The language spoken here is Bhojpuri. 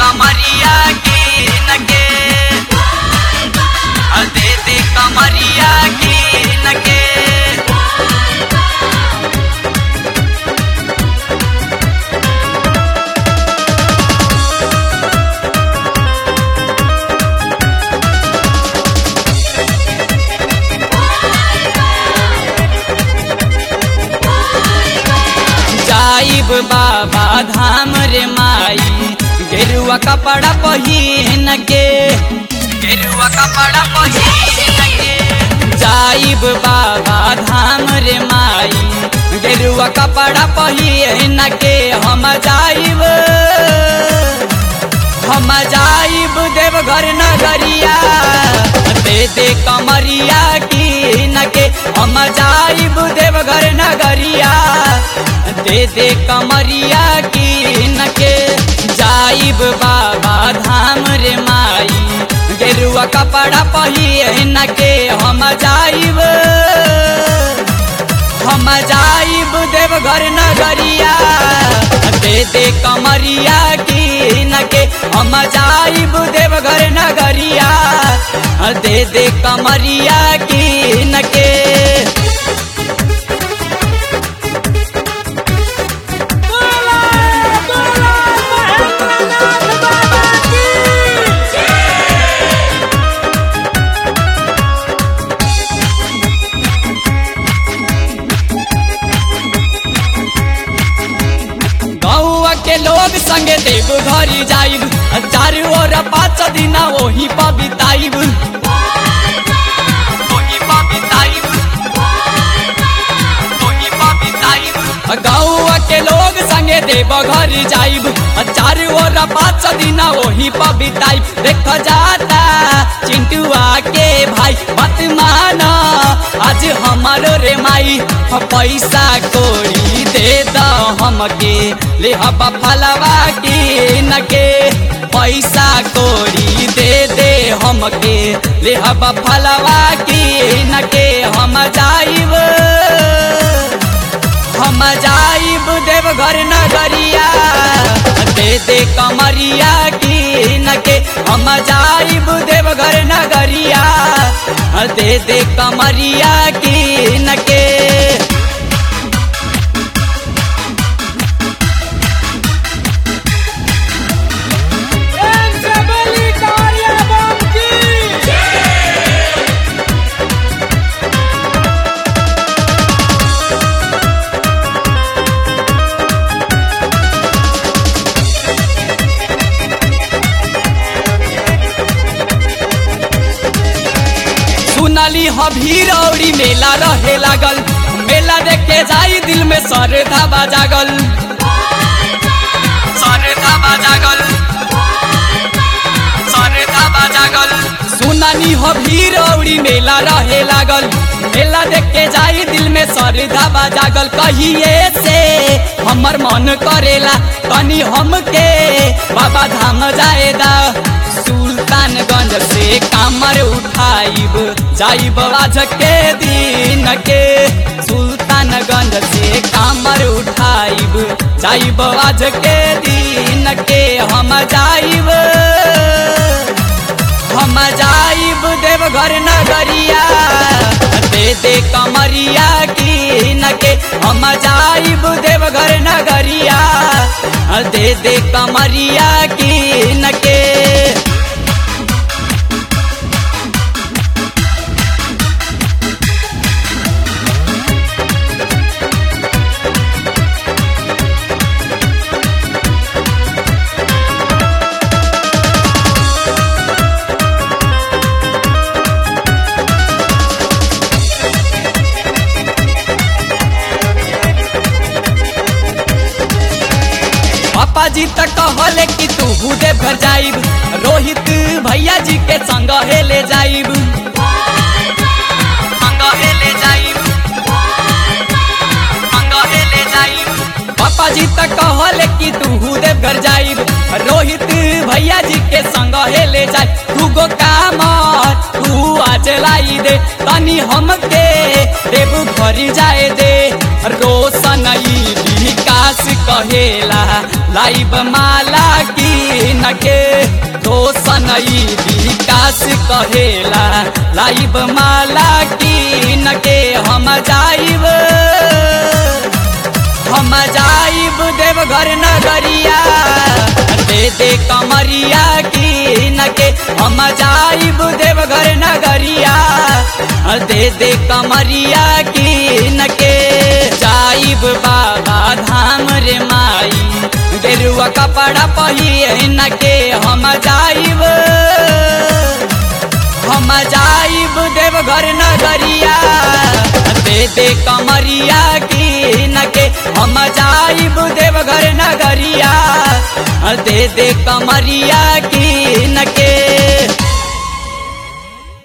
कमरिया के नके दे दे कमरिया के नके जाइब बाबा धाम रे माई गेरुआ कपड़ा पहिन के गेरुआ कपड़ा पहिन के जाइब बाबा धाम रे माई गेरुआ कपड़ा पहिन के हम जाइब हम जाइब देवघर नगरिया दे दे कमरिया की नके हम जाइब देवघर नगरिया दे दे कमरिया की नके जाइब बाबा धाम रे माई गेरुआ कपड़ा पहिन के हम जाइब हम जाइब देवघर नगरिया दे दे कमरिया की नके हम जाइब देवघर नगरिया दे दे कमरिया की नके गौआ के लोग संगे देव घरी जाइब चारू ओर पाँच दिन वही पबिताइब वही पबिताइब वही पबिताइब गौआ के लोग संगे देव घरी जाइब चारू ओर पाँच दिन वही पबिताइब देख जाता चिंटुआ के भाई मत माना आज हमारो रे माई पैसा कोड़ी दे द हमके ले हबा फलवा के नके पैसा कोड़ी दे दे हमके ले हबा फलवा के नके हम जाइब हम जाइब देवघर नगरिया दे दे कमरिया की नके हम जाइब देवघर नगरिया दे दे कमरिया की नके सुनली ह भीरौरी मेला रहे लागल मेला देख के जाई दिल में सरधा बाजागल सरधा बाजागल सरधा बाजागल सुनली ह भीरौरी मेला रहे लागल मेला देख के जाई दिल में सरधा बाजागल कहिए से हमर मन करेला तनी हमके बाबा धाम जाएदा सुल्तानगंज से कामर उठाइब जाइब आज के दिन के सुल्तानगंज से कामर उठाइब जाइब आज के दिन के हम जाइब हम जाइब देवघर नगरिया दे दे कमरिया की नके हम जाइब देवघर नगरिया दे दे कमरिया की नके पापा जी तक कहले कि तू हुदे घर जाइब रोहित भैया जी के संग हे ले जाइब संग हे ले जाइब संग हे ले जाइब पापा जी तक कहले कि तू हुदे घर जाइब रोहित भैया जी के संग हेले जाए तू गो काम तू आज लाई दे तनी हमके देव घरी जाए दे रोशन ई विकास कहेला लाइब माला की नके रोशन ई विकास कहेला लाइब माला की नके हम जाइब हम जाइब देवघर नगरिया दे दे कमरिया की नके हम जाइब देवघर नगरिया दे दे कमरिया की नके जाइब बाबा धाम रे माई गेरुआ कपड़ा पहिए नके हम जाइब हम जाइब देवघर नगरिया दे दे कमरिया की नके हम जाइब देवघर नगरिया दे दे कमरिया की नके